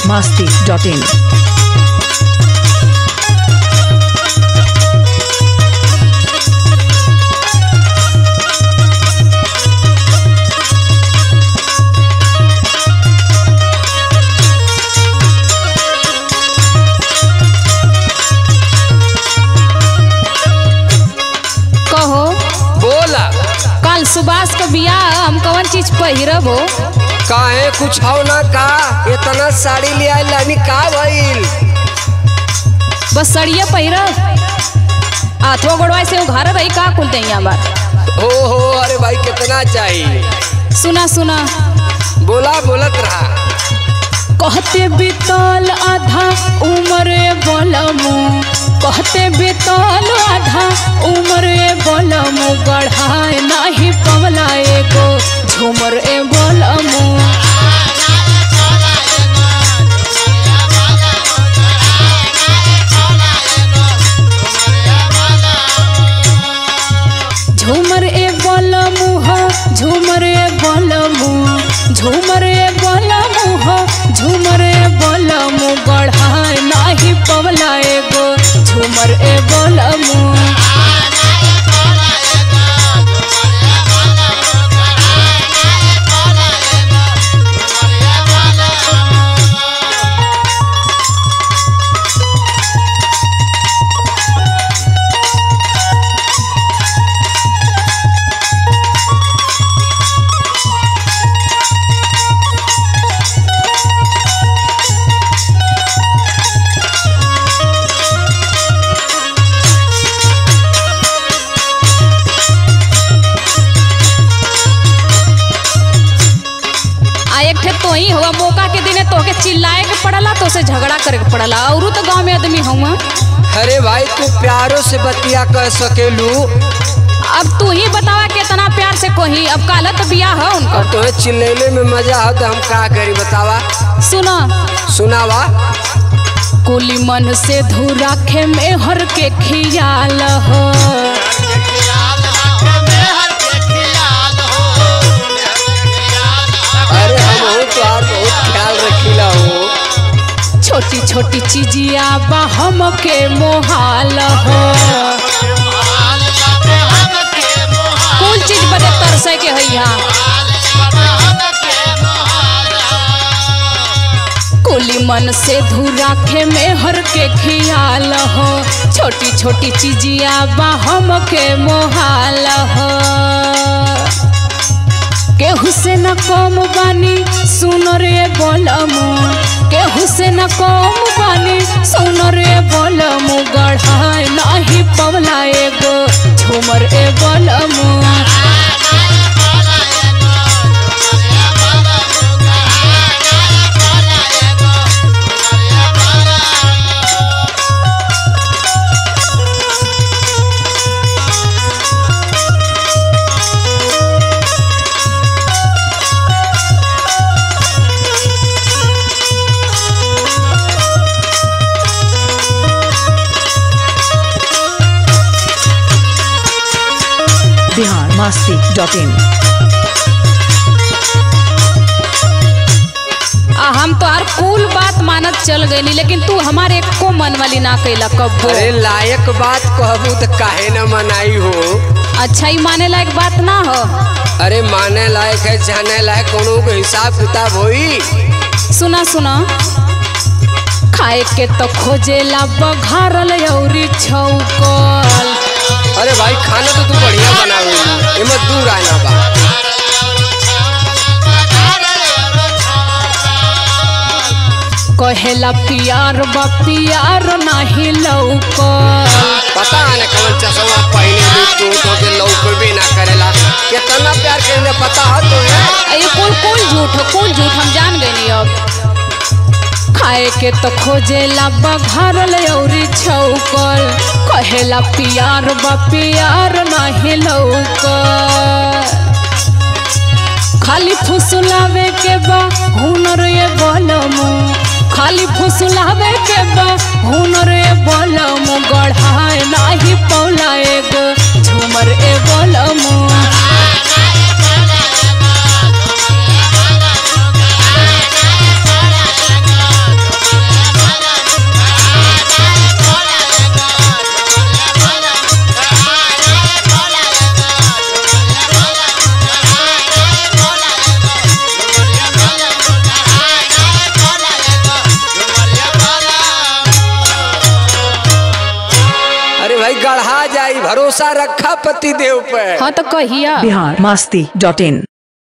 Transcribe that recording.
masti.in. कहो बोला कल सुभाष का बियाह हम कौन चीज पहिरब हो काहे कुछ हो ना का इतना साड़ी ले आइल लानी का भइल बस सड़िया पहिरब आठवा गोड़वा से उघार रही का कुल दैया बार हो हो अरे भाई कितना चाहिए सुना सुना बोला बोलत रहा कहते बीतल आधा उम्र बोलमु कहते बीतल आधा उम्र बोलमु गढ़ाए नाही पवला एगो झूमर ए बोलमु झूमर ए बोलमु हो झूमर ए बोलमु झूमर ए बोलमु हो झूमर ए बोलमु गढ़ाए नाही पवला एगो झूमर ए बोलमु आ एक ठे तो ही हुआ मौका के दिने तोहके चिल्लाए के पड़ला तो से झगड़ा करे के पड़ला औरू तो गांव में आदमी हुआ अरे भाई तू प्यारो से बतिया कह सकेलू अब तू ही बतावा कितना प्यार से कोही अब काला तो बियाह है उनका और तुम्हें चिल्लैले में मजा हो तो हम का करी बतावा सुना सुनावा कुली मन से धुराखे में हर के खियाल हो अरे हम हो तो और बहुत ख्याल रखीला हो छोटी छोटी चीजिया बा हम के मोहाल हो कुल चीज बदे तरसे के है यहाँ कुली मन से धुराखे में हर के खियाल हो छोटी छोटी चीजिया बा हम के मोहाल हो केहू से न कम बानी सुन रे बोलमु केहू से न कम बानी सुन रे बोलमु गढ़ाए नाही पवला एगो झूमर ए बोलमु Bihar masti.in. आ हम तो हर कुल बात मानत चल गई लेकिन तू हमारे एको मन वाली ना कैला कब्बो अरे लायक बात कहबू तो काहे न मनाई हो अच्छा ही माने लायक बात ना हो अरे माने लायक है जाने लायक कोनो के हिसाब किताब होई सुना सुना खाए के तो खोजेला बघारल औरी छौकल अरे भाई खाना तो तू बढ़िया बनावे एमे दूर आना बा कहेला पियार बा पियार नाही लौकल पता है कौन चश्मा पहने भी तू तो के लौक भी ना करेला कितना प्यार करेला पता है तो है ये कुल कुल झूठ हो कुल झूठ हम जान गए अब खाए के तो खोजेला बघारल औरी छौकल कहेला पियार बा पियार नाही लौकल खाली फुसलावे के बा हुनर ये बोलमु खाली फुसलावे के बा हुनर ये बोलमु गढ़ाए नाही पौला एगो झूमर ए बोलमु भाई भरोसा रखा पति देव पे हाँ तो कहिया बिहार मस्ती डॉट इन